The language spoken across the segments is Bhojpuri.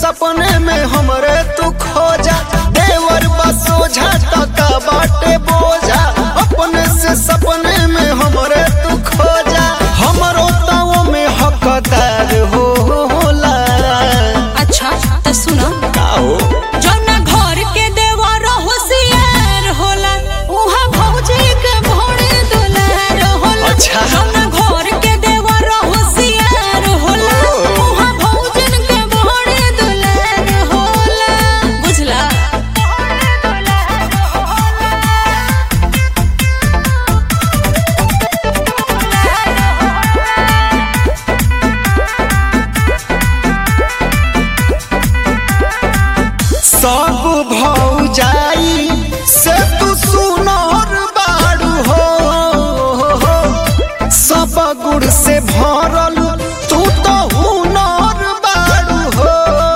सपने में हमरे तू खोजा देवर बसो झटका बाटे बोझा अपने से सपने में हमरे तू खोजा हमरो ताओ में हकदार हो होला अच्छा तो सुनो आओ जौना घर के देवर होशियार होला उहा भौजी के भोरे दुलार होला अच्छा। जौना घर के देवर होशियार होला उहा भौजन के भोरे दुलार होला बुझला सब भौजाई से तू सुनर बाड़ू हो सब गुड़ से भरल तू तो हुनर बाड़ू हो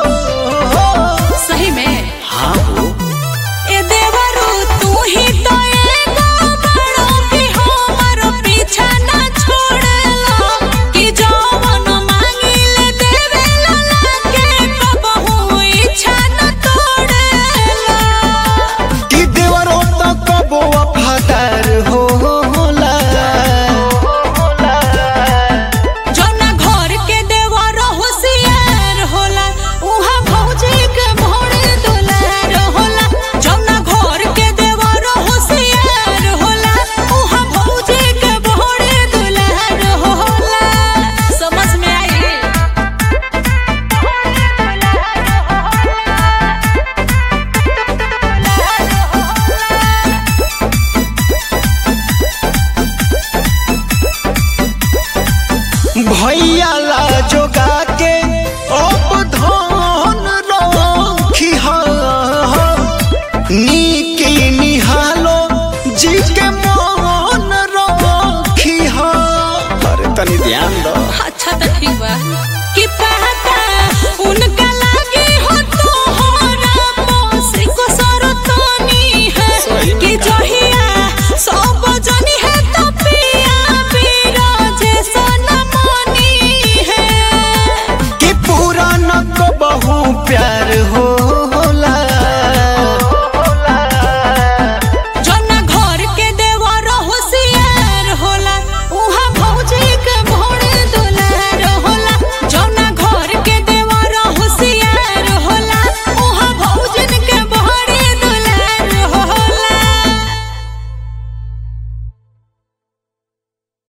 सही में हाँ हो ए देवरू तू ही तो एगो बड़ो कि हमर पीछा ना छोड़ेला कि जवन मांगिले देवेला लागे कबहू इच्छा न तोड़ेला कि देवरो तो कबो वफादार हो होला जौना घर के देवर होशियार होला उहा भौजी के भोरे दुलार होला जौना घर के देवर होशियार होला उहा भौजी के भोरे दुलार होला समझ में आई भैया ला जोगा के अब धन रखी हा नी